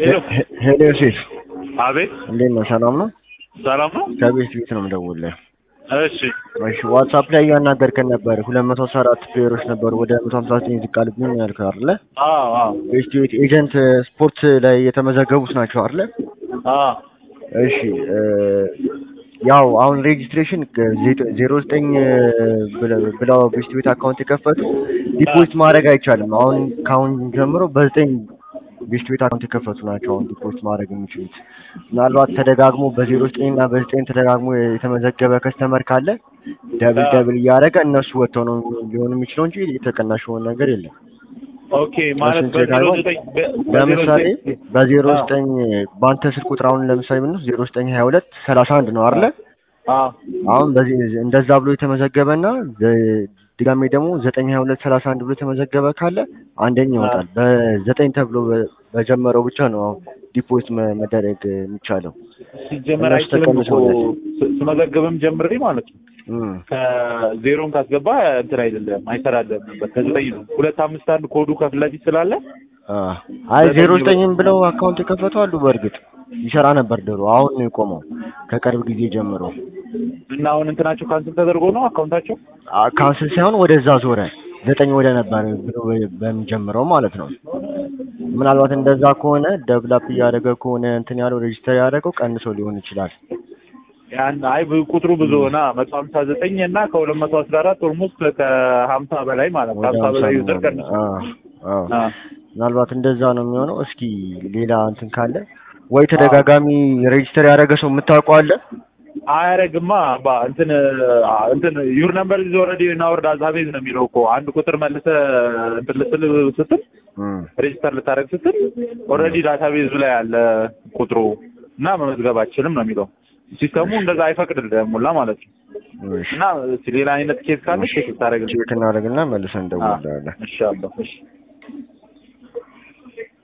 ሄሎ ሄሎ ዮሴፍ አቤት እንዴት ነው? ሰላም ነው? ሰላም ነው ከቤት ቤት ነው የምደውልልህ። እሺ እሺ ዋትሳፕ ላይ እያናገርከን ነበር። ሁለት መቶ አስራ አራት ፕሌየሮች ነበሩ ወደ መቶ ሀምሳ ዘጠኝ ዝቅ አሉብኝ ያልከው አይደለ? አዎ አዎ ቤስት ቤት ኤጀንት ስፖርት ላይ የተመዘገቡት ናቸው አይደለ? አዎ እሺ እ ያው አሁን ሬጂስትሬሽን ዜሮ ዘጠኝ ብለው ቤስት ቤት አካውንት የከፈቱ ዲፖዚት ማድረግ አይቻልም። አሁን ከአሁን ጀምሮ በዘጠኝ ቤስት ቤት አካውንት የከፈቱ ናቸው አሁን ዲፖዚት ማድረግ የሚችሉት። ምናልባት ተደጋግሞ በዜሮ ዘጠኝ እና በዘጠኝ ተደጋግሞ የተመዘገበ ከስተመር ካለ ደብል ደብል እያደረገ እነሱ ወጥተው ነው ሊሆን የሚችለው እንጂ የተቀናሽ የሆነ ነገር የለም። ኦኬ ማለት እሱን ቼክ በዜሮ አድርገው። ዘጠኝ በ- በዜሮ ለምሳሌ ዘጠኝ በዜሮ አዎ። ዘጠኝ በአንተ ስልክ ቁጥር አሁን ለምሳሌ ምን ዜሮ ዘጠኝ ሀያ ሁለት ሰላሳ አንድ ነው አይደለ? አዎ አሁን በዚህ እንደዛ ብሎ የተመዘገበና በ- ድጋሜ ደግሞ ዘጠኝ ሀያ ሁለት ሰላሳ አንድ ብሎ የተመዘገበ ካለ አንደኛ ይወጣል። በዘጠኝ ተብሎ በ- በጀመረው ብቻ ነው አሁን ዲፖዚት መ- መደረግ የሚቻለው። ሲጀመር እነሱ አይችልም እኮ ተቀንሰውለት። ስ- ስመዘገብም ጀምሬ ማለት ነው እም። ከዜሮን ካስገባ እንትን አይደለም አይሰራለም ነበር ከዘጠኝ ነው ሁለት አምስት አንድ ኮዱ ከፊት ለፊት ስላለ አ አይ ዜሮ ዘጠኝም ብለው አካውንት የከፈቱ አሉ። በእርግጥ ይሰራ ነበር ድሮ፣ አሁን ነው የቆመው ከቅርብ ጊዜ ጀምሮ። እና አሁን እንትናቸው ካንስል ተደርጎ ነው አካውንታቸው አ- ካንስል ሳይሆን ወደዛ ዞረ ዘጠኝ ወደ ነበር ብሎ በ- በሚጀምረው ማለት ነው። ምናልባት እንደዛ ከሆነ ደብላፕ እያደረገ ከሆነ እንትን ያለው ሬጅስተር ያደረገው ቀንሶ ሊሆን ይችላል። ያን አይ ብ- ቁጥሩ ብዙ ሆና መቶ ሀምሳ ዘጠኝ እና ከሁለት መቶ አስራ አራት ኦልሞስት ከሀምሳ በላይ ማለት ነው ወደ ከሀምሳ በላይ ዩዘር ሀምሳ ቀንሱ አ አ ምናልባት እንደዛ ነው የሚሆነው። እስኪ ሌላ እንትን ካለ ወይ ተደጋጋሚ ሬጅስተር ያደረገ ሰው የምታውቀው አለ? አያረግማ ባ እንትን አ፣ እንትን ዩር ነምበር ኢዝ ኦልሬዲ ናውርድ አዛቤዝ ነው የሚለው እኮ አንድ ቁጥር መልሰ እንትን ልትል ስትል እም። ሬጅስተር ልታደርግ ስትል ኦልሬዲ ዳታቤዝ ላይ ያለ ቁጥሩ እና መመዝገብ አችልም ነው የሚለው ሲስተሙ እንደዛ አይፈቅድልህም ሁላ ማለት ነው። እሺ እና እስኪ ሌላ አይነት ኬስ ካለ ቼክ ልታደርግ ቼክ እናደርግና መልሰን እንደውላለን። እሺ አባ እሺ